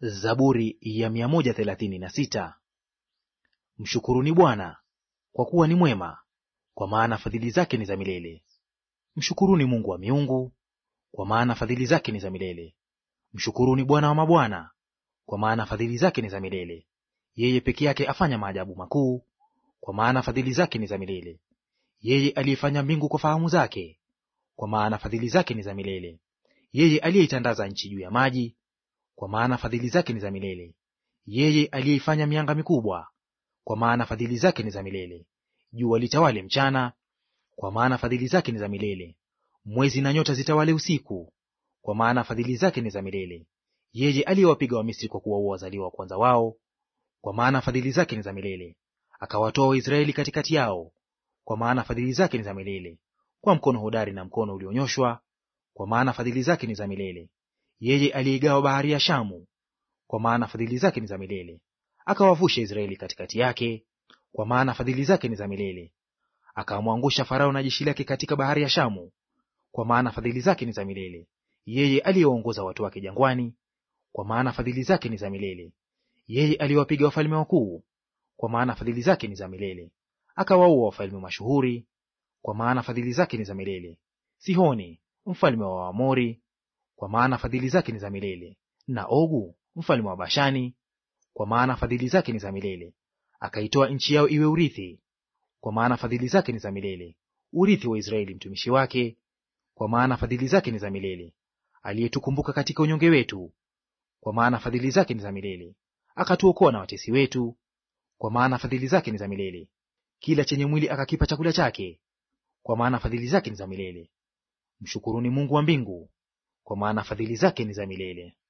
Zaburi ya mia moja thelathini na sita. Mshukuruni Bwana kwa kuwa ni mwema, kwa maana fadhili zake ni za milele. Mshukuruni Mungu wa miungu, kwa maana fadhili zake ni za milele. Mshukuruni Bwana wa mabwana, kwa maana fadhili zake ni za milele. Yeye peke yake afanya maajabu makuu, kwa maana fadhili zake ni za milele. Yeye aliyefanya mbingu kwa fahamu zake, kwa maana fadhili zake ni za milele. Yeye aliyeitandaza nchi juu ya maji, kwa maana fadhili zake ni za milele. Yeye aliyeifanya mianga mikubwa, kwa maana fadhili zake ni za milele. Jua litawale mchana, kwa maana fadhili zake ni za milele. Mwezi na nyota zitawale usiku, kwa maana fadhili zake ni za milele. Yeye aliyewapiga Wamisri kwa kuwaua wazaliwa wa kwanza wao, kwa maana fadhili zake ni za milele. Akawatoa Waisraeli katikati yao, kwa maana fadhili zake ni za milele. Kwa mkono hodari na mkono ulionyoshwa, kwa maana fadhili zake ni za milele. Yeye aliyeigawa bahari ya Shamu, kwa maana fadhili zake ni za milele. Akawavusha Israeli katikati yake, kwa maana fadhili zake ni za milele. Akamwangusha Farao na jeshi lake katika bahari ya Shamu, kwa maana fadhili zake ni za milele. Yeye aliyewaongoza watu wake jangwani, kwa maana fadhili zake ni za milele. Yeye aliyewapiga wafalme wakuu, kwa maana fadhili zake ni za milele. Akawaua wafalme mashuhuri, kwa maana fadhili zake ni za milele. Sihoni mfalme wa Waamori, kwa maana fadhili zake ni za milele, na Ogu mfalme wa Bashani, kwa maana fadhili zake ni za milele. Akaitoa nchi yao iwe urithi, kwa maana fadhili zake ni za milele, urithi wa Israeli mtumishi wake, kwa maana fadhili zake ni za milele. Aliyetukumbuka katika unyonge wetu, kwa maana fadhili zake ni za milele. Akatuokoa na watesi wetu, kwa maana fadhili zake ni za milele. Kila chenye mwili akakipa chakula chake, kwa maana fadhili zake ni za milele. Mshukuruni Mungu wa mbingu, kwa maana fadhili zake ni za milele.